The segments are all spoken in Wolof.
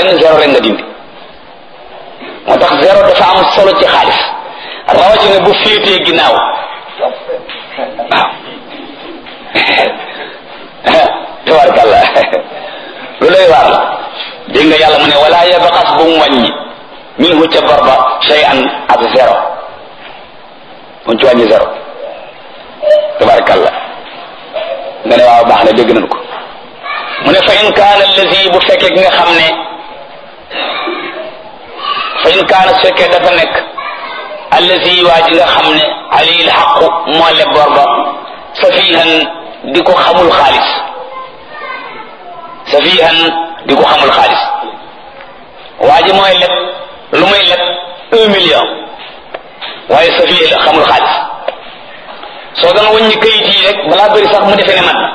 benn zéro rek nga dindi moo tax zéro dafa am solo ci xaalis rawatina bu féetee ginnaaw waaw tabarkalla lu lay waar la dégg nga yàlla mu ne wala yabxas bu mu wàññi minhu ca bor ba shay'an ak zéro mu ci wàññi zéro tabarkalla nga ne waaw baax na dégg nañ ko mu ne fa in kaana allazi bu fekkee ki nga xam ne fa in kaana su fekkee dafa nekk allazi waa ji nga xam ne alil xaqu moo leb bor ba safihan di ko xamul xaalis safihan di ko xamul xaalis waa ji mooy leb lu muy leb un million waaye safihan la xamul xaalis soo doon wàññi kayit yi rek balaa bëri sax mu defee ne man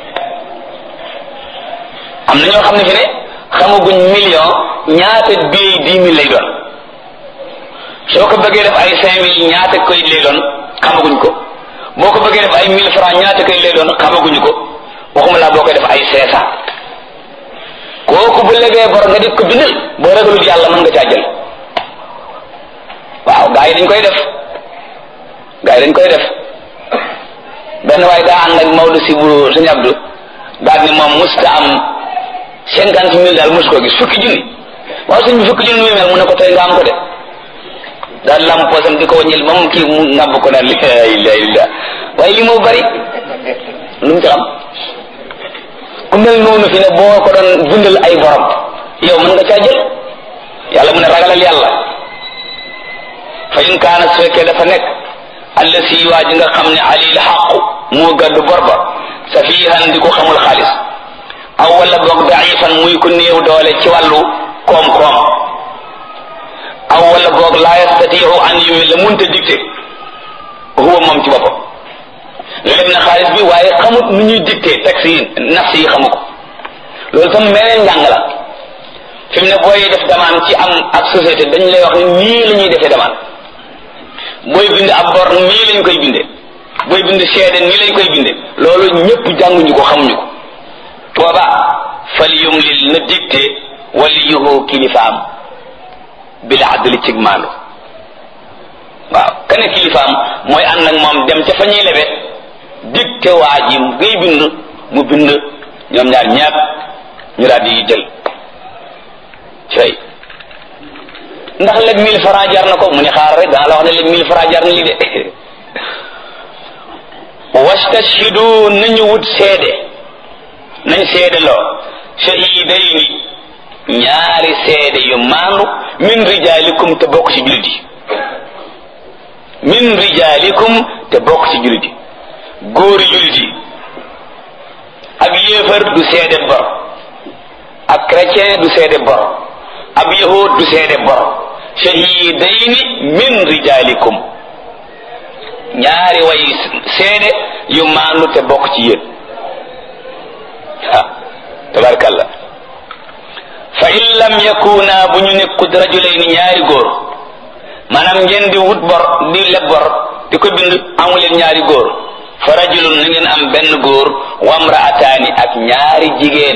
am na ñoo xam ne fi ne xamaguñ million ñaata billet dix mille lay doon soo ko bëggee def ay cinq mille ñaata kayit lay doon xamaguñ ko boo ko bëggee def ay mille francs ñaata kayit lay doon xamaguñu ko waxuma laa boo koy def ay cinq cent kooku bu legee bor nga di ko bindal boo ragalul yàlla mën nga caa jël waaw gaa yi dañ koy def gaa yi dañ koy def benn waaye daa ànd ak Maodo si bu sëñ Abdou daal ni moom musta am cinquante mille daal mos koo gis fukki junni waaw sëñ bi fukki junni muy mel mu ne ko tey nga am ko de daal lam poosam di ko wàññil moom kii mu ngàbb ko naan la ilaha illa waaye li moo bari lu mu ci xam ku mel noonu fi ne boo ko doon bindal ay borom yow mën nga caa jël yàlla mu ne ragalal yàlla fa in kaana su fekkee dafa nekk alla si waa ji nga xam ne alil xaqu moo gàddu bor ba safihan di ko xamul xaalis aw wala boog daifan muy ko néew doole ci wàllu koom-koom aw wala boog laa yastatiu an yumi la munta dicté huwa moom ci boppam leb na xaalis bi waaye xamut nu ñuy dicté taxi yi nafs yi xamu ko loolu tam meneen njàng la fi mu ne booy def demande ci am ak société dañ lay wax ne nii la ñuy defee demande booy bind ab bor nii lañ koy binde booy bind seede nii lañ koy binde loolu ñëpp jànguñu ko xamuñu ko tooba fal yumlil na dicté waliyuhu kilifaam bil adli cig maandu waaw kane kilifaam mooy ànd ak moom dem ca fa ñuy lebe dicté waa ji ngay bind mu bind ñoom ñaar ñaar ñu daal di jël cay ndax leb mille francs jar na ko mu ne xaar rek daa la wax ne leb mille francs jar na li de wastashhidu nañu wut seede nañ seede loo shahidayni ñaari seede yu maandu min rijalikum te bokk ci jullit yi min rijalikum te bokk ci jullit yi góori jullit yi ab yéefar du seede bor ab chrétien du seede bor ab yahud du seede bor shahidayni min rijalikum ñaari way seede yu maandu te bokk ci yéen ah tabarakallah fa in lam yakuna bu ñu nekkut rajulayni ñaari góor maanaam ngeen di wut bor di leb bor di ko bind amuleen ñaari góor fa rajulun na ngeen am benn góor wamraataani ak ñaari jigéen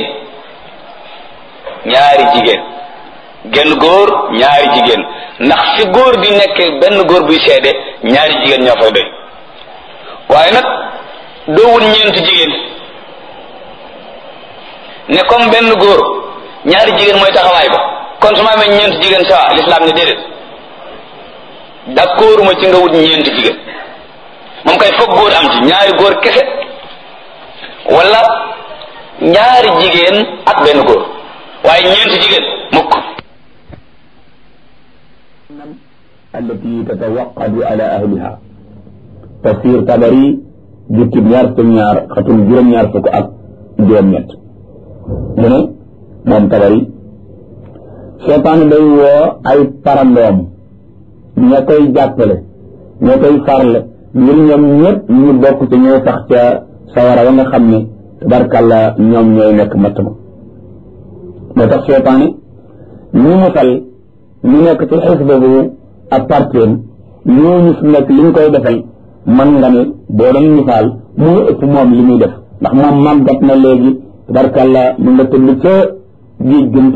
ñaari jigéen genn góor ñaari jigéen ndax fi góor di nekk benn góor buy seede ñaari jigéen ñoo fay doy waaye nag doo wut ñeent jigéen ne comme benn góor ñaari jigéen mooy taxawaay ba kon su ma amee ñeent jigéen sawa lislaam ne déedéet d'accord ma ci nga wut ñeent jigéen moom kay foog góor am ci ñaari góor kese wala ñaari jigéen ak benn góor waaye ñeent jigéen mukk التي تتوقد على أهلها تفسير تبري جبت ñaar fukk ñaar xatul juróom ñaar fukk ak juróom ñett mu ne moom tabari seytaan day woo ay parandoom ña koy jàppale ña koy farle ngir ñoom ñëpp ñu bokk ci ñooy sax ca sawara wa nga xam ne tabarkàlla ñoom ñooy nekk matt ma moo tax seytaane ñu musal ñu nekk ci xisba bu ak parteem ñooñu fi nekk li ñu koy defal man nga ne boo doon misaal moo ëpp moom li muy def ndax moom màggat na léegi tabarkàlla mu nga tëdd ca géej gën